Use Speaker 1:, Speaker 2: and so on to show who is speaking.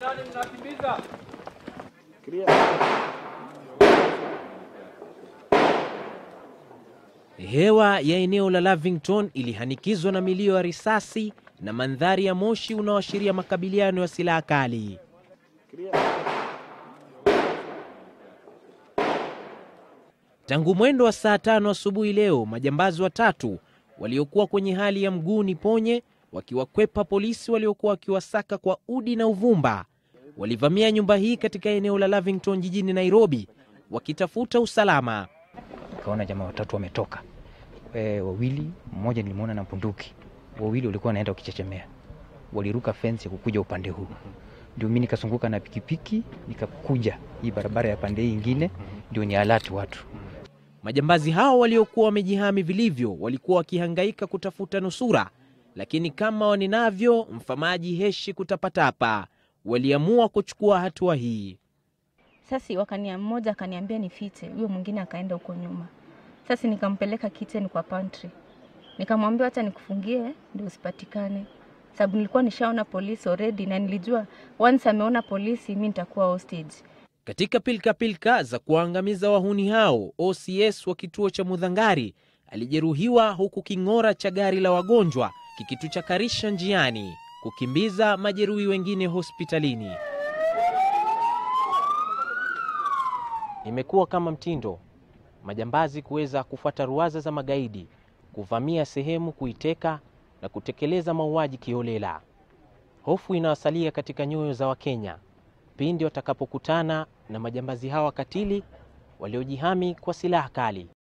Speaker 1: Hewa ya eneo la Lavington ilihanikizwa na milio ya risasi na mandhari ya moshi unaoashiria makabiliano ya silaha kali. Tangu mwendo wa saa tano asubuhi leo, majambazi watatu waliokuwa kwenye hali ya mguu ni ponye, wakiwakwepa polisi waliokuwa wakiwasaka kwa udi na uvumba, walivamia nyumba hii katika eneo la Lavington jijini Nairobi wakitafuta usalama.
Speaker 2: Nikaona jamaa watatu wametoka, e, wawili, mmoja nilimwona na bunduki, wawili walikuwa wanaenda wakichechemea, waliruka fence ya kukuja upande huu, ndio mimi nikazunguka na pikipiki nikakuja hii barabara ya pande hii ingine, ndio ni alati watu
Speaker 1: Majambazi hao waliokuwa wamejihami vilivyo walikuwa wakihangaika kutafuta nusura, lakini kama waninavyo mfamaji heshi kutapatapa, waliamua kuchukua hatua hii.
Speaker 3: Sasa wakania mmoja akaniambia nifiche, huyo mwingine akaenda huko nyuma. Sasa nikampeleka kitchen kwa pantry, nikamwambia hata nikufungie ndio usipatikane, sababu nilikuwa nishaona polisi already na nilijua once ameona polisi mi nitakuwa hostage.
Speaker 1: Katika pilkapilka za kuwaangamiza wahuni hao, OCS wa kituo cha Mudhangari alijeruhiwa huku king'ora cha gari la wagonjwa kikituchakarisha njiani kukimbiza majeruhi wengine hospitalini. Imekuwa kama mtindo majambazi kuweza kufuata ruwaza za magaidi, kuvamia sehemu, kuiteka na kutekeleza mauaji kiholela. Hofu inawasalia katika nyoyo za Wakenya pindi watakapokutana na majambazi hawa katili waliojihami kwa silaha kali.